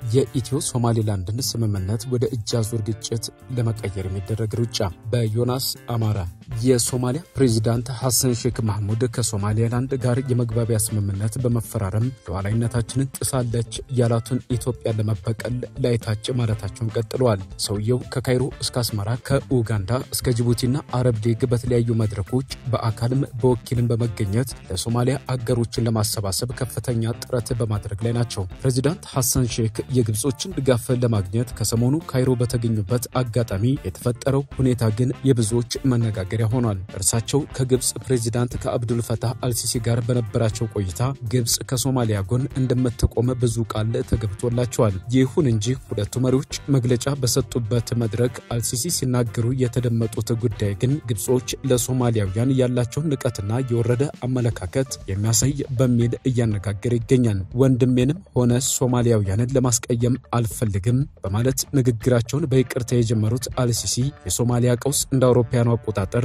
የኢትዮ ሶማሌላንድን ስምምነት ወደ እጅ አዙር ግጭት ለመቀየር የሚደረግ ሩጫ በዮናስ አማራ የሶማሊያ ፕሬዚዳንት ሐሰን ሼክ ማህሙድ ከሶማሌላንድ ጋር የመግባቢያ ስምምነት በመፈራረም ሉዓላዊነታችንን ጥሳለች ያላቱን ኢትዮጵያን ለመበቀል ላይታች ማለታቸውን ቀጥለዋል። ሰውየው ከካይሮ እስከ አስመራ ከኡጋንዳ እስከ ጅቡቲና አረብ ሊግ በተለያዩ መድረኮች በአካልም በወኪልም በመገኘት ለሶማሊያ አገሮችን ለማሰባሰብ ከፍተኛ ጥረት በማድረግ ላይ ናቸው። ፕሬዚዳንት ሐሰን ሼክ የግብጾችን ድጋፍ ለማግኘት ከሰሞኑ ካይሮ በተገኙበት አጋጣሚ የተፈጠረው ሁኔታ ግን የብዙዎች መነጋገሪያ ሆኗል። እርሳቸው ከግብፅ ፕሬዚዳንት ከአብዱል ፈታህ አልሲሲ ጋር በነበራቸው ቆይታ ግብፅ ከሶማሊያ ጎን እንደምትቆም ብዙ ቃል ተገብቶላቸዋል። ይሁን እንጂ ሁለቱ መሪዎች መግለጫ በሰጡበት መድረክ አልሲሲ ሲናገሩ የተደመጡት ጉዳይ ግን ግብጾች ለሶማሊያውያን ያላቸውን ንቀትና የወረደ አመለካከት የሚያሳይ በሚል እያነጋገረ ይገኛል። ወንድሜንም ሆነ ሶማሊያውያንን ለማስቀየም አልፈልግም በማለት ንግግራቸውን በይቅርታ የጀመሩት አልሲሲ የሶማሊያ ቀውስ እንደ አውሮፓውያኑ አቆጣጠር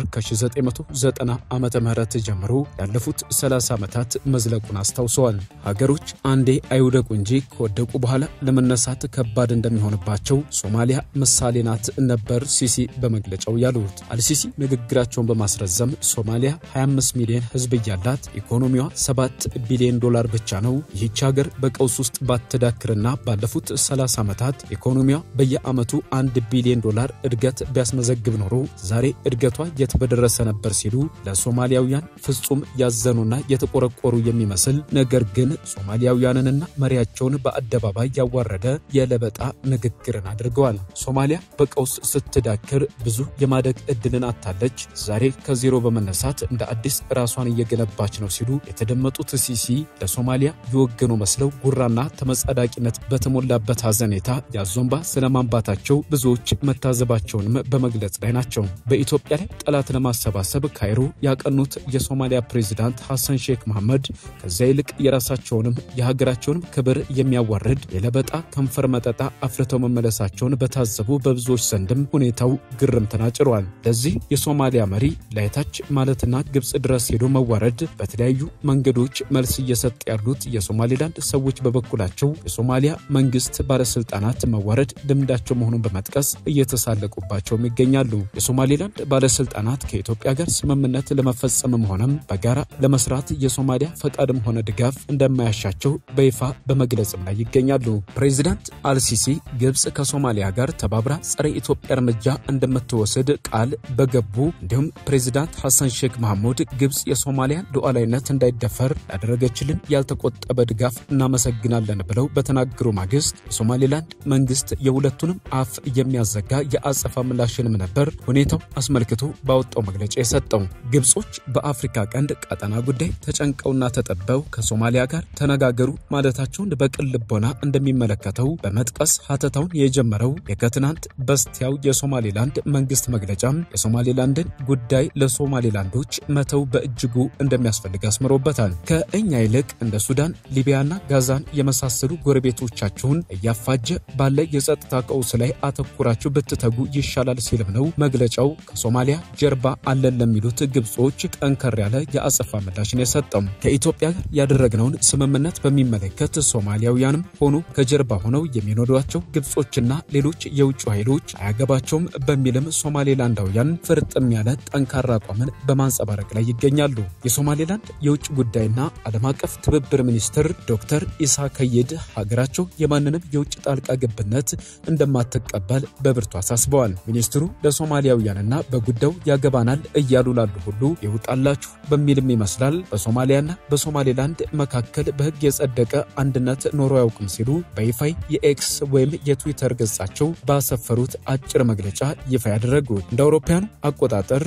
ከ1990 ዓመተ ምህረት ጀምሮ ያለፉት 30 ዓመታት መዝለቁን አስታውሰዋል። ሀገሮች አንዴ አይውደቁ እንጂ ከወደቁ በኋላ ለመነሳት ከባድ እንደሚሆንባቸው ሶማሊያ ምሳሌ ናት ነበር ሲሲ በመግለጫው ያሉት። አልሲሲ ንግግራቸውን በማስረዘም ሶማሊያ 25 ሚሊዮን ሕዝብ እያላት ኢኮኖሚዋ 7 ቢሊዮን ዶላር ብቻ ነው። ይህች ሀገር በቀውስ ውስጥ ባትዳክርና ባለፉት 30 ዓመታት ኢኮኖሚዋ በየዓመቱ 1 ቢሊዮን ዶላር እድገት ቢያስመዘግብ ኖሮ ዛሬ እድገቷ የት በደረሰ ነበር ሲሉ ለሶማሊያውያን ፍጹም ያዘኑና የተቆረቆሩ የሚመስል ነገር ግን ሶማሊያውያንንና መሪያቸውን በአደባባይ ያዋረደ የለበጣ ንግግርን አድርገዋል። ሶማሊያ በቀውስ ስትዳክር ብዙ የማደግ እድልን አታለች። ዛሬ ከዜሮ በመነሳት እንደ አዲስ ራሷን እየገነባች ነው ሲሉ የተደመጡት ሲሲ ለሶማሊያ የወገኑ መስለው ጉራና ተመጻዳቂነት በተሞላበት ሐዘኔታ ያዞንባ ስለማንባታቸው ብዙዎች መታዘባቸውንም በመግለጽ ላይ ናቸው። በኢትዮጵያ ላይ ጠላት ለማሰባሰብ ካይሮ ያቀኑት የሶማሊያ ፕሬዚዳንት ሐሰን ሼክ መሐመድ ከዚያ ይልቅ የራሳቸውንም የሀገራቸውንም ክብር የሚያዋርድ የለበጣ ከንፈር መጠጣ አፍርተው መመለሳቸውን በታዘቡ በብዙዎች ዘንድም ሁኔታው ግርምትን አጭሯል። ለዚህ የሶማሊያ መሪ ላይታች ማለትና ግብፅ ድረስ ሄዶ መዋረድ በተለያዩ መንገዶች መልስ እየሰጥ ያሉት የሶማሌላንድ ሰዎች በበኩላቸው የሶማሊያ መንግስት ባለስልጣናት መዋረድ ልምዳቸው መሆኑን በመጥቀስ እየተሳለቁባቸውም ይገኛሉ። የሶማሌላንድ ባለስልጣናት ከኢትዮጵያ ጋር ስምምነት ለመፈጸምም ሆነም በጋራ ለመስራት የሶማሊያ ፈቃድም ሆነ ድጋፍ እንደማያሻቸው በይፋ በመግለጽም ላይ ይገኛሉ። ፕሬዚዳንት አልሲሲ ግብፅ ከሶማሊያ ጋር ተባብራ ጸረ ኢትዮጵያ እርምጃ እንደምትወስድ ቃል በገቡ እንዲሁም ፕሬዚዳንት ሐሰን ሼክ መሐሙድ ግብፅ የሶማሊያን ሉዓላዊነት እንዳይደፈር ያደረገችልን ያልተቆጠበ ድጋፍ እናመሰግናለን ብለው በተናገሩ ማግስት የሶማሌላንድ መንግስት የሁለቱንም አፍ የሚያዘጋ የአጸፋ ምላሽንም ነበር ሁኔታው አስመልክቶ ባወጣው መግለጫ የሰጠው። ግብጾች በአፍሪካ ቀንድ ቀጠና ጉዳይ ተጨንቀውና ተጠበው ከሶማሊያ ጋር ተነጋገሩ ማለታቸውን በቅን ልቦና እንደሚመለከተው በመጥቀስ ሀተታውን የጀመረው የከትናንት በስቲያው የሶማሌላንድ መንግስት መግለጫም የሶማሌላንድን ጉዳይ ለሶማሌላንዶች መተው በእጅጉ እንደሚያስፈልግ አስምሮበታል። ከእኛ ይልቅ እንደ ሱዳን፣ ሊቢያና ጋዛን የመሳሰሉ ጎረቤቶቻችሁን እያፋጀ ባለ የጸጥታ ቀውስ ላይ አተኩራችሁ ብትተጉ ይሻላል ሲልም ነው መግለጫው ከሶማሊያ ጀርባ አለን ለሚሉት ግብጾች ጠንከር ያለ የአጸፋ ምላሽን የሰጠው። ከኢትዮጵያ ጋር ያደረግነውን ስምምነት በሚመለከት ሶማሊያውያንም ሆኑ ከጀርባ ሆነው የሚኖዷቸው ግብጾችና ሌሎች የውጭ ኃይሎች አያገባቸውም በሚልም ሶማሌላንዳውያን ፍርጥም ያለ ጠንካራ አቋምን በማንጸባረቅ ላይ ይገኛሉ። የሶማሌላንድ የውጭ ጉዳይና ዓለም አቀፍ ትብብር ሚኒስትር ዶክተር ኢሳ ከይድ ሀገራቸው የማንንም የውጭ ጣልቃ ገብነት እንደማትቀበል በብርቱ አሳስበዋል። ሚኒስትሩ ለሶማሊያውያንና በጉዳዩ ያገባናል እያሉ ላሉ ሁሉ ይውጣላችሁ በሚልም ይመስላል በሶማሊያና በሶማሌላንድ መካከል በሕግ የጸደቀ አንድነት ኖሮ አያውቅም ሲሉ በይፋይ የኤክስ ወይም የትዊተር ገጻቸው ባሰፈሩት አጭር መግለጫ ይፋ ያደረጉት እንደ አውሮፓውያኑ አቆጣጠር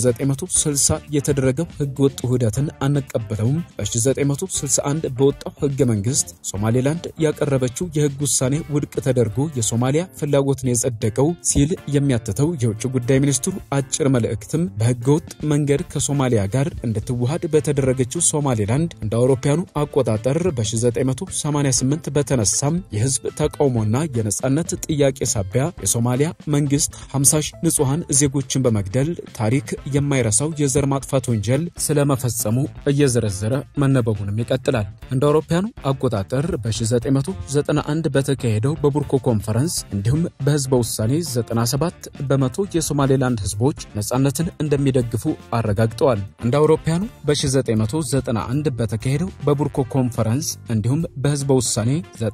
በ1960 የተደረገው ሕገ ወጥ ውህደትን አንቀበለውም፣ በ1961 በወጣው ሕገ መንግስት ሶማሌላንድ ያቀረበችው የሕግ ውሳኔ ውድቅ ተደርጎ የሶማሊያ ፍላጎትን የጸደቀው ሲል የሚያትተው የውጭ ጉዳይ ሚኒስትሩ አጭር መልእክትም በሕገ ወጥ መንገድ ከሶማሊያ ጋር እንድትዋሃድ በተደረገችው ሶማሌላንድ እንደ አውሮፓውያኑ አቆጣጠር በ1988 በተነሳም የህዝብ ተቃውሞና የነጻነት ጥያቄ ሳቢያ የሶማሊያ መንግስት 50 ሺህ ንጹሐን ዜጎችን በመግደል ታሪክ የማይረሳው የዘር ማጥፋት ወንጀል ስለመፈጸሙ እየዘረዘረ መነበቡንም ይቀጥላል። እንደ አውሮፓውያኑ አቆጣጠር በ1990 1991 በተካሄደው በቡርኮ ኮንፈረንስ እንዲሁም በህዝበ ውሳኔ 97 በመቶ የሶማሌላንድ ህዝቦች ነጻነትን እንደሚደግፉ አረጋግጠዋል። እንደ አውሮፓያኑ በ1991 በተካሄደው በቡርኮ ኮንፈረንስ እንዲሁም በህዝበ ውሳኔ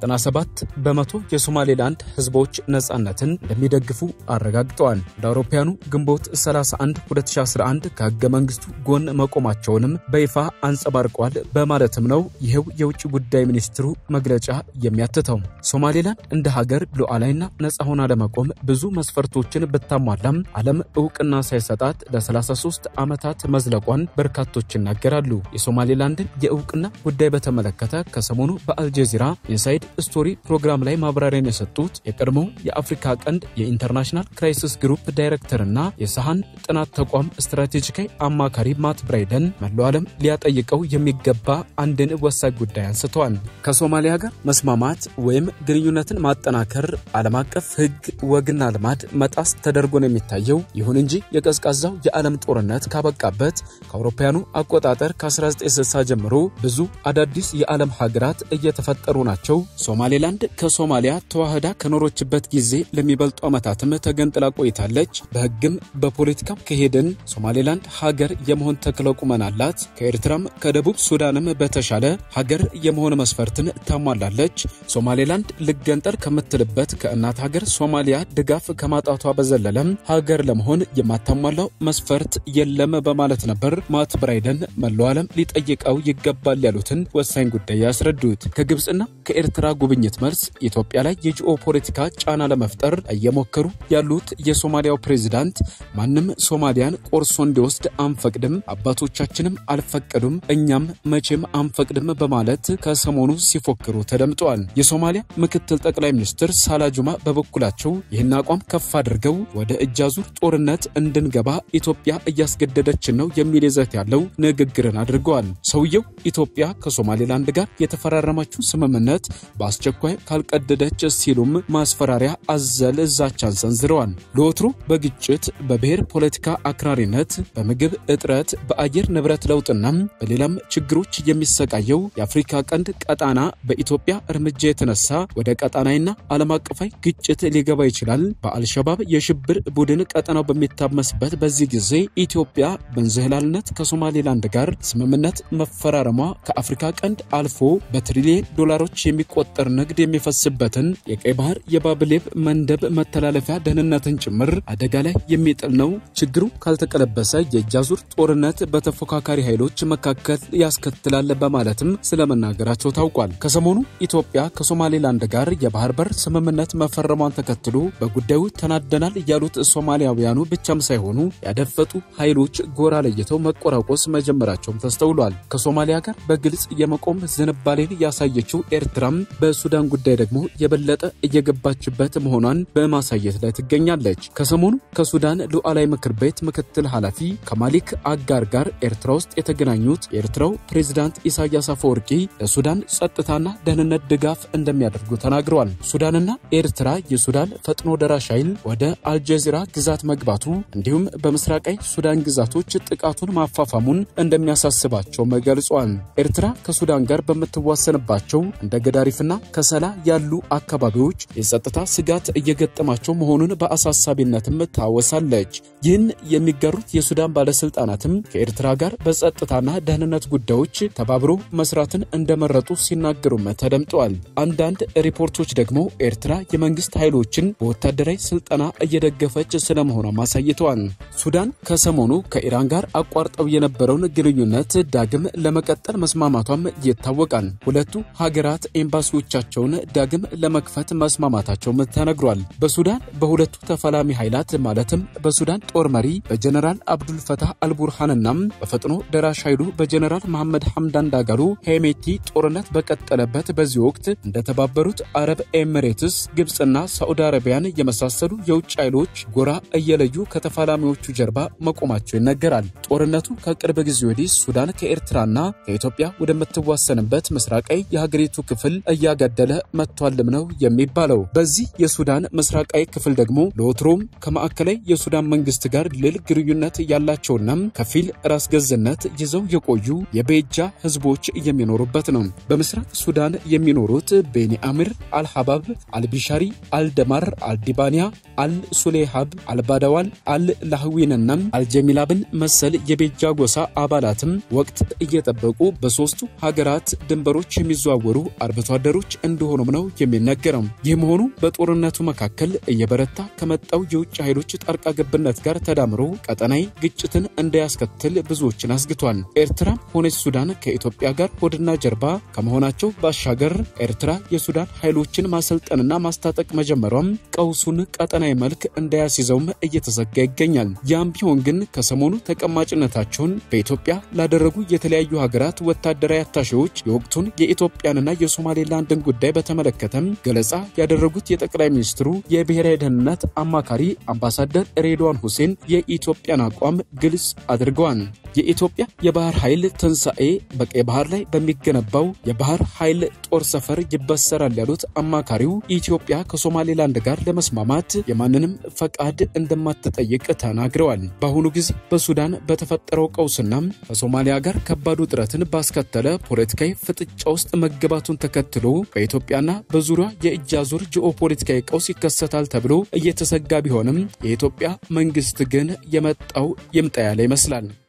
97 በመቶ የሶማሌላንድ ህዝቦች ነጻነትን እንደሚደግፉ አረጋግጠዋል። እንደ አውሮፓያኑ ግንቦት 31 2011 ከህገ መንግስቱ ጎን መቆማቸውንም በይፋ አንጸባርቀዋል በማለትም ነው ይኸው የውጭ ጉዳይ ሚኒስትሩ መግለጫ የሚያትተው። ሶማሌላንድ እንደ ሀገር ሉዓላዊና ነጻ ሆና ለመቆም ብዙ መስፈርቶችን ብታሟላም ዓለም እውቅና ሳይሰጣት ለ33 ዓመታት መዝለቋን በርካቶች ይናገራሉ። የሶማሌላንድን የእውቅና ጉዳይ በተመለከተ ከሰሞኑ በአልጀዚራ ኢንሳይድ ስቶሪ ፕሮግራም ላይ ማብራሪያን የሰጡት የቀድሞው የአፍሪካ ቀንድ የኢንተርናሽናል ክራይሲስ ግሩፕ ዳይሬክተርና የሰሃን ጥናት ተቋም ስትራቴጂካዊ አማካሪ ማት ብራይደን መላው ዓለም ሊያጠይቀው የሚገባ አንድን ወሳኝ ጉዳይ አንስተዋል። ከሶማሊያ ጋር መስማማት ወይም ግንኙነትን ማጠናከር ዓለም አቀፍ ሕግ ወግና ልማድ መጣስ ተደርጎ ነው የሚታየው። ይሁን እንጂ የቀዝቃዛው የዓለም ጦርነት ካበቃበት ከአውሮፓውያኑ አቆጣጠር ከ1960 ጀምሮ ብዙ አዳዲስ የዓለም ሀገራት እየተፈጠሩ ናቸው። ሶማሌላንድ ከሶማሊያ ተዋህዳ ከኖሮችበት ጊዜ ለሚበልጡ ዓመታትም ተገንጥላ ቆይታለች። በሕግም በፖለቲካም ከሄድን ሶማሌላንድ ሀገር የመሆን ተክለ ቁመና አላት። ከኤርትራም ከደቡብ ሱዳንም በተሻለ ሀገር የመሆን መስፈርትን ታሟላለች። ሶማሌላንድ ልገንጠል ከምትልበት ከእናት ሀገር ሶማሊያ ድጋፍ ከማጣቷ በዘለለም ሀገር ለመሆን የማታሟላው መስፈርት የለም በማለት ነበር ማት ብራይደን መላው ዓለም ሊጠይቀው ይገባል ያሉትን ወሳኝ ጉዳይ ያስረዱት። ከግብፅና ከኤርትራ ጉብኝት መልስ ኢትዮጵያ ላይ የጂኦ ፖለቲካ ጫና ለመፍጠር እየሞከሩ ያሉት የሶማሊያው ፕሬዚዳንት ማንም ሶማሊያን ቆርሶ እንዲወስድ አንፈቅድም፣ አባቶቻችንም አልፈቀዱም፣ እኛም መቼም አንፈቅድም በማለት ከሰሞኑ ሲፎክሩ ተደምጠዋል። የሶማሊያ ምክትል ጠቅላይ ሚኒስትር ሳላጁማ በበኩላቸው ይህን አቋም ከፍ አድርገው ወደ እጃዙር ጦርነት እንድንገባ ኢትዮጵያ እያስገደደችን ነው የሚል ይዘት ያለው ንግግርን አድርገዋል። ሰውየው ኢትዮጵያ ከሶማሌላንድ ጋር የተፈራረመችው ስምምነት በአስቸኳይ ካልቀደደች ሲሉም ማስፈራሪያ አዘል ዛቻን ሰንዝረዋል። ለወትሮ በግጭት በብሔር ፖለቲካ አክራሪነት፣ በምግብ እጥረት፣ በአየር ንብረት ለውጥና በሌላም ችግሮች የሚሰቃየው የአፍሪካ ቀንድ ቀጣና በኢትዮጵያ እርምጃ የተነሳ ወደ ቀጣናዊና ዓለም አቀፋዊ ግጭት ሊገባ ይችላል። በአልሸባብ የሽብር ቡድን ቀጠናው በሚታመስበት በዚህ ጊዜ ኢትዮጵያ በእንዝህላልነት ከሶማሌላንድ ጋር ስምምነት መፈራረሟ ከአፍሪካ ቀንድ አልፎ በትሪሊየን ዶላሮች የሚቆጠር ንግድ የሚፈስበትን የቀይ ባህር የባብሌብ መንደብ መተላለፊያ ደህንነትን ጭምር አደጋ ላይ የሚጥል ነው። ችግሩ ካልተቀለበሰ የእጅ አዙር ጦርነት በተፎካካሪ ኃይሎች መካከል ያስከትላል በማለትም ስለመናገራቸው ታውቋል። ከሰሞኑ ኢትዮጵያ ከሶማሌላንድ ጋር የባህር በር ስምምነት መፈረሟን ተከትሎ በጉዳዩ ተናደናል ያሉት ሶማሊያውያኑ ብቻም ሳይሆኑ ያደፈጡ ኃይሎች ጎራ ለይተው መቆራቆስ መጀመራቸውም ተስተውሏል። ከሶማሊያ ጋር በግልጽ የመቆም ዝንባሌን ያሳየችው ኤርትራም በሱዳን ጉዳይ ደግሞ የበለጠ እየገባችበት መሆኗን በማሳየት ላይ ትገኛለች። ከሰሞኑ ከሱዳን ሉዓላዊ ምክር ቤት ምክትል ኃላፊ ከማሊክ አጋር ጋር ኤርትራ ውስጥ የተገናኙት የኤርትራው ፕሬዝዳንት ኢሳያስ አፈወርቂ ለሱዳን ጸጥታና ደህንነት ድጋፍ እንደሚያደርጉ ተናግረዋል። ሱዳንና ኤርትራ የሱዳን ፈጥኖ ደራሽ ኃይል ወደ አልጀዚራ ግዛት መግባቱ እንዲሁም በምስራቃዊ ሱዳን ግዛቶች ጥቃቱን ማፋፋሙን እንደሚያሳስባቸውም ገልጿል። ኤርትራ ከሱዳን ጋር በምትዋሰንባቸው እንደ ገዳሪፍና ከሰላ ያሉ አካባቢዎች የጸጥታ ስጋት እየገጠማቸው መሆኑን በአሳሳቢነትም ታወሳለች። ይህን የሚጋሩት የሱዳን ባለስልጣናትም ከኤርትራ ጋር በጸጥታና ደህንነት ጉዳዮች ተባብሮ መስራትን እንደመረጡ ሲናገሩም ተደምጠዋል። አንዳንድ ሪፖርቶች ደግሞ ኤርትራ የመንግስት ኃይሎችን በወታደራዊ ስልጠና እየደገፈች ስለመሆኗም አሳይተዋል። ሱዳን ከሰሞኑ ከኢራን ጋር አቋርጠው የነበረውን ግንኙነት ዳግም ለመቀጠል መስማማቷም ይታወቃል። ሁለቱ ሀገራት ኤምባሲዎቻቸውን ዳግም ለመክፈት መስማማታቸውም ተነግሯል። በሱዳን በሁለቱ ተፋላሚ ኃይላት ማለትም በሱዳን ጦር መሪ በጀነራል አብዱልፈታህ አልቡርሃንና በፈጥኖ ደራሽ ኃይሉ በጀነራል መሐመድ ሐምዳን ዳጋሎ ሄሜቲ ጦርነት በቀጠለበት በዚህ ወቅት እንደተባበሩት አረብ ኤሚሬትስ፣ ግብፅና ሳዑዲ አረቢያን የመሳሰሉ የውጭ ኃይሎች ጎራ እየለዩ ከተፋላሚዎቹ ጀርባ መቆማቸው ይነገራል። ጦርነቱ ከቅርብ ጊዜ ወዲህ ሱዳን ከኤርትራና ከኢትዮጵያ ወደምትዋሰንበት ምስራቃዊ የሀገሪቱ ክፍል እያገደለ መጥቷልም ነው የሚባለው። በዚህ የሱዳን ምስራቃዊ ክፍል ደግሞ ለወትሮም ከማዕከላዊ የሱዳን መንግስት ጋር ልል ግንኙነት ያላቸውና ከፊል ራስ ገዝነት ይዘው የቆዩ የቤጃ ህዝቦች የሚኖሩበት ነው። በምስራቅ ሱዳን የሚኖሩት ቤኒ አሚር፣ አልሐባብ፣ አልቢሻሪ፣ አልደማር፣ አልዲባንያ፣ አልሱሌሃብ፣ አልባዳዋል፣ አልላህዊንና አልጀሚላብን መሰል የቤጃ ጎሳ አባላትም ወቅት እየጠበቁ በሶስቱ ሀገራት ድንበሮች የሚዘዋወሩ አርብቶ አደሮች እንደሆኑም ነው የሚነገረው። ይህ መሆኑ በጦርነቱ መካከል እየበረታ ከመጣው የውጭ ኃይሎች ጣልቃ ገብነት ጋር ተዳምሮ ቀጠናዊ ግጭትን እንዳያስከትል ብዙዎችን አስግቷል። ኤርትራ ሆነች ሱዳን ከኢትዮጵያ ጋር ሆድና ጀርባ ከመሆናቸው ባሻገር ኤርትራ የሱዳን ኃይሎችን ማሰልጠንና ማስታጠቅ መጀመሯም ቀውሱን ቀጠናዊ መልክ እንዳያስይዘውም እየተዘጋ ይገኛል። ያም ቢሆን ግን ከሰሞኑ ተቀማጭነታቸውን በኢትዮጵያ ላደረጉ የተለያዩ ሀገራት ወታደራዊ አታሼዎች የወቅቱን የኢትዮጵያንና የሶማሌላንድን ጉዳይ በተመለከተም ገለጻ ያደረጉት የጠቅላይ ሚኒስትሩ የብሔራዊ ደህንነት አማካሪ አምባሳደር ሬድዋን ሁሴን የኢትዮጵያን አቋም ግልጽ አድርገዋል። የኢትዮጵያ የባህር ኃይል ትንሣኤ በቀይ ባህር ላይ በሚገነባው የባህር ኃይል ጦር ሰፈር ይበሰራል ያሉት አማካሪው ኢትዮጵያ ከሶማሌላንድ ጋር ለመስማማት የማንንም ፈቃድ እንደማትጠይቅ ተናግረዋል። በአሁኑ ጊዜ በሱዳን በተፈጠረው ቀውስና ከሶማሊያ ጋር ከባድ ውጥረትን ባስከተለ ፖለቲካዊ ፍጥጫ ውስጥ መገባቱን ተከትሎ በኢትዮጵያና በዙሪያ የእጅ አዙር ጂኦፖለቲካዊ ቀውስ ይከሰታል ተብሎ እየተሰጋ ቢሆንም የኢትዮጵያ መንግስት ግን የመጣው ይምጣ ያለ ይመስላል።